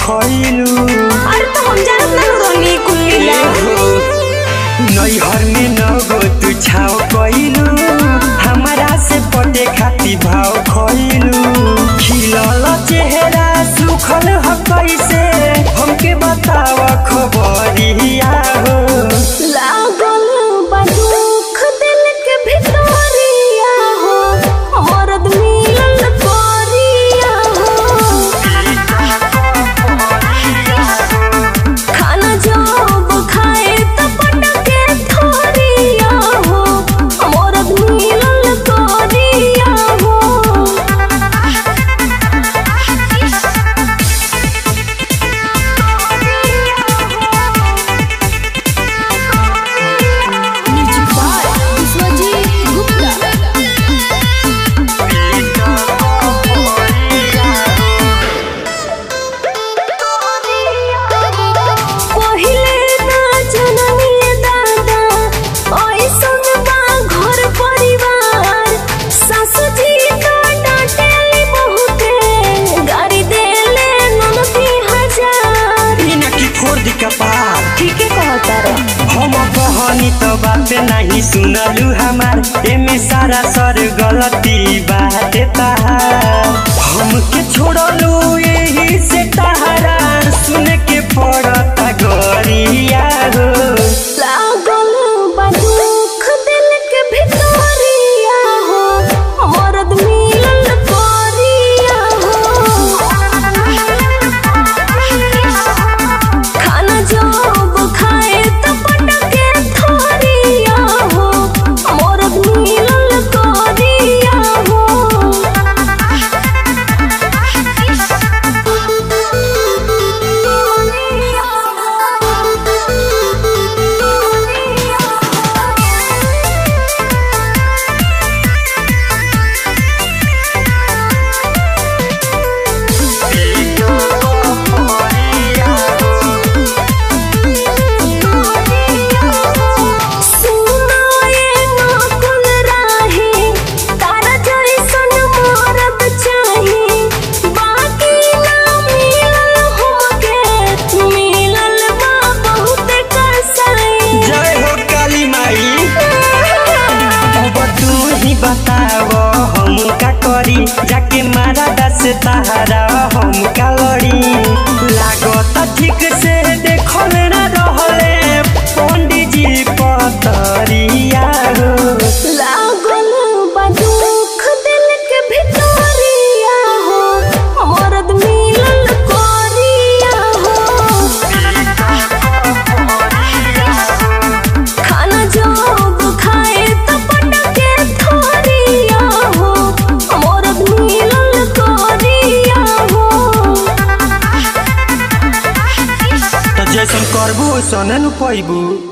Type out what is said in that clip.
खइलू अरे तो हम जानत ना रोनी कुल्लीला नैहर में नगो तू छाव कइलू हमारा से पटे खाती भाव खइलू खिलल चेहरा सुखल ह कैसे हमके बताव खबरिया हो लागल बा दुख दिल के भितरिया हो मरद मिलल कोरिया हो खाना जब खाए त पटके थोरिया हो मरद मिलल कोरिया हो पहिले ना जननी दादा ऐसन बा घर परिवार सासु जी तो डांटेली बहुते गाड़ी देले ननदी हजार बिना की फोड़ दी कपार ठीके कहता रे हम कहनी तो बात नहीं सुनलू हमार एमे सारा सर गलती बाटे तहार हमके छोड़लू यही से तहारा सुन के पड़ता गरिया हो लागल बा दुख दिल के भितरिया हो मरद मिलल कोरिया हो खाना जब खाए त पटके थोरिया हो मरद मिलल कोरिया हो सुनो ये नकुल राही तारा जैसन मरद चाही बाकी ना मिलल हमके मिलल बा बहुत कसाई जय हो काली माई अब तू ही बताव हम का करी जाके मारा दस तहारा हम का लड़ी लागत ठीक से देखल ना रहले पंडित जी पतरिया हो लागल बा दुख दिल के भितरिया हो मरद मिलल कोरिया हो खाना जब खाए त पटके थोरिया हो मरद मिलल कोरिया हो तो जैसन करबू वैसन न पैबू